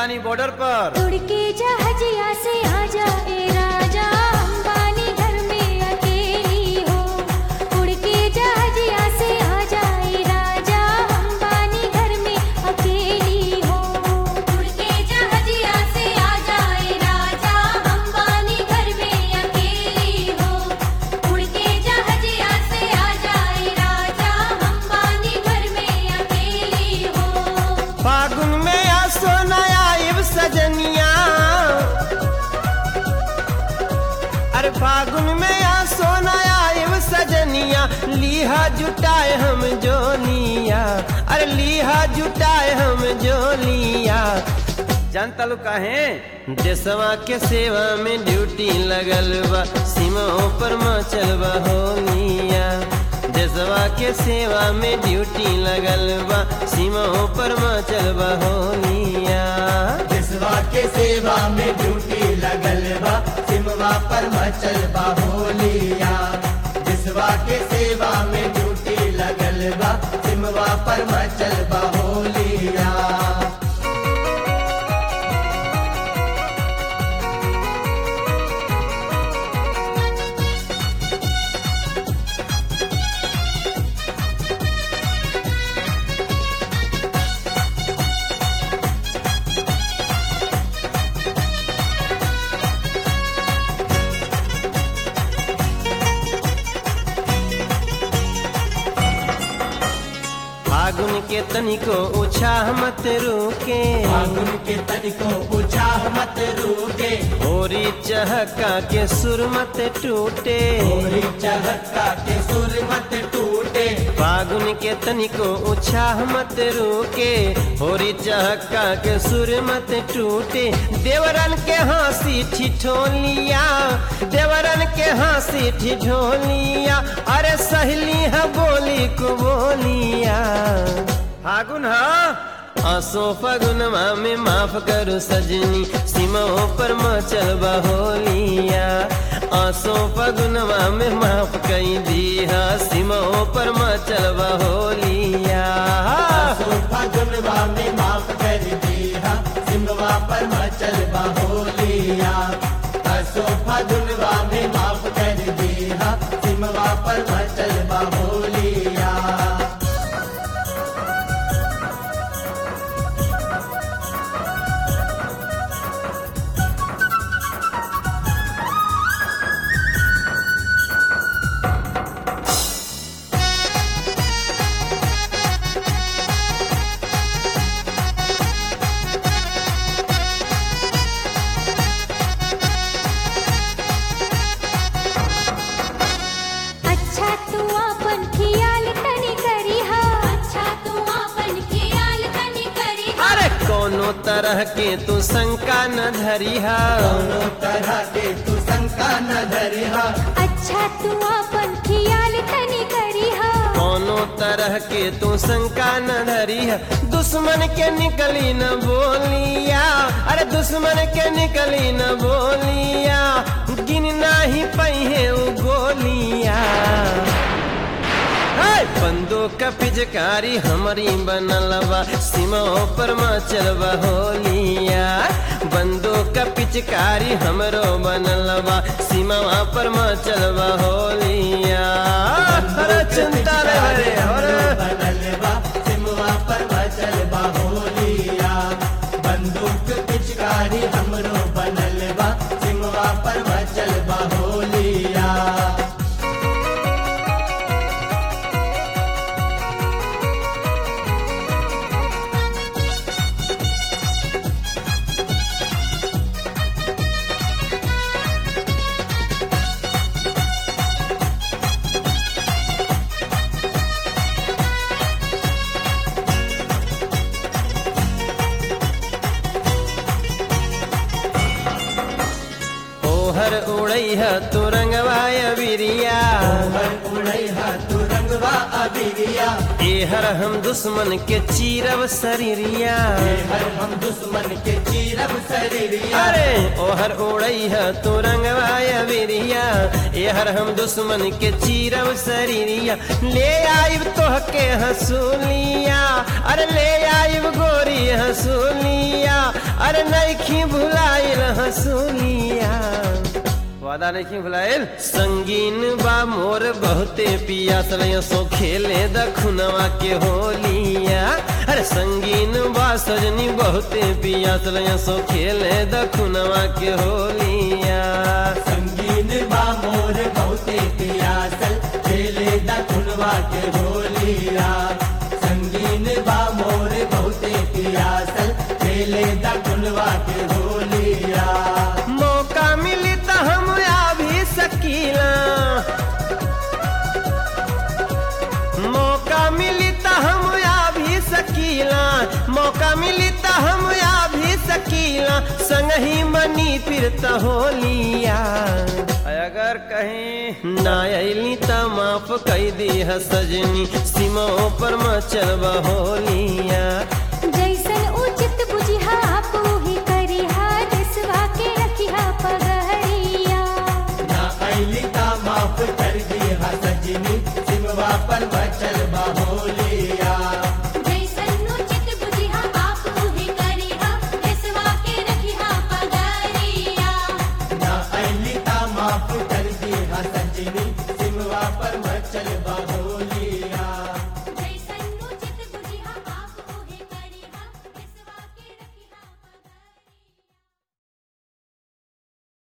बानी बॉर्डर पर उड़ के जहाजिया से आजा ए राजा अंबानी घर में अकेली हो उड़ के जहाजिया से आजा ए राजा अंबानी घर में अकेली हो उड़ के जहाजिया से आजा ए राजा अंबानी घर में अकेली हो उड़ के जहाजिया से आजा ए राजा अंबानी घर में अकेली हो फागुन में आ सोना आइब सजनिया अरे फागुन में आ सोना आइब सजनिया लीहा जुटाए हम जोलिया अरे लीहा जुटाए हम जोलिया जानता लो काहे देशवा के सेवा में ड्यूटी लगल बा सीमाओं पर मचल बा होलिया देशवा के सेवा में ड्यूटी लगल बा सीमाओं पर मचल बा होलिया जिसवा के सेवा में ड्यूटी लगल बा सिमवा पर मचल बा होलिया जिसवा के सेवा में ड्यूटी लगल बा सिमवा पर मचल बा होलिया फागुन के तनिको उछाह मत रुके फागुन के तनिको पूछा मत रूके होरी चहका के सुर मत टूटे होरी चहका के सुर मत टूटे फागुन के तनिको उछाह मत रुके होरी चहका के सुर मत टूटे देवरन के हंसी ठिठोलिया देवरन के हंसी ठिठोलिया अरे सहेली है बोली को बोलिया फागुन हा आसो फगुनमा में माफ करो सजनी सीमाओं पर मचल होलिया आसो फगुनमा में माफ कई दिया सीमाओं पर मचल होलिया आसो फागुनवा में माफ कर दिया सिमवा पर मचल बा होलिया आसो फागुनवा में माफ कर दिया सिमवा पर मचल बा होलिया अच्छा तू अपन खियाल तनी करी हा अच्छा तू अपन खियाल तनी करी हा अरे कोनो तरह के तू शंका न धरिहा दोनों तरह के तू शंका न धरिहा अच्छा तू अपन खियाल तनी करी हा कोनो तरह के तू शंका न धरिहा दुश्मन के निकली न बोलिया अरे दुश्मन के निकली न बोलिया गिन नाही पहिए उ गोलिया हे, बंदूक का पिचकारी हमारी बनलवा सीमाओं पर मचल होलिया बंदूक का पिचकारी हमरो बनलवा सीमावा पर मचल होलिया अरे चिंता रे हरे अरे बनल बा सिमवा पर मचल बा होलिया बंदूक पिचकारी हमरो बनल बा सिमवा पर मचल बा होलिया ओहर उड़ई है तू रंगवाय बिरिया ओहर उड़ई हा तू रंगवा अबिरिया एहर हम दुश्मन के चीरब शरीरिया हर हम दुश्मन के चीरब शरीरिया अरे ओहर उड़ई है तू रंगवाय बिरिया एहर हम दुश्मन के चीरब शरीरिया ले आइब तोह के हसूलिया अरे ले आइब गोरी हसूलिया अरे नैखी भुलाइल हसूलिया वादा नहीं भुलाइल संगीन बा मोर बहुते पियासल सो खेले दखुनवा के होलिया अरे संगीन बा सजनी बहुते पियासल सो खेले दखुनवा के होलिया संगीन बा मोर बहुते पियासल खेले दखुनवा के होलिया संगीन बा मोर बहुते पियासल खेले दखुनवा के होलिया मौका मिली तो हम आ भी सकीला मौका मिली तो हम आ भी सकीला मौका मिली तो हम आ भी सकीला संग ही मनी फिर तो होलिया अगर कहीं ना अली तो माफ कई दी है सजनी सीमा पर मचल होलिया जैसन उचित बुझिहा पूही करिहा देसवा के रखिहा पगहरिया ना ऐली ता माफ कर दी हा सजनी सिमवा पर बचल होलिया जैसन उचित बुझिहा पूही करिहा देसवा के रखिहा पगहरिया ना ऐली ता माफ कर दी हा सजनी सिमवा पर बचल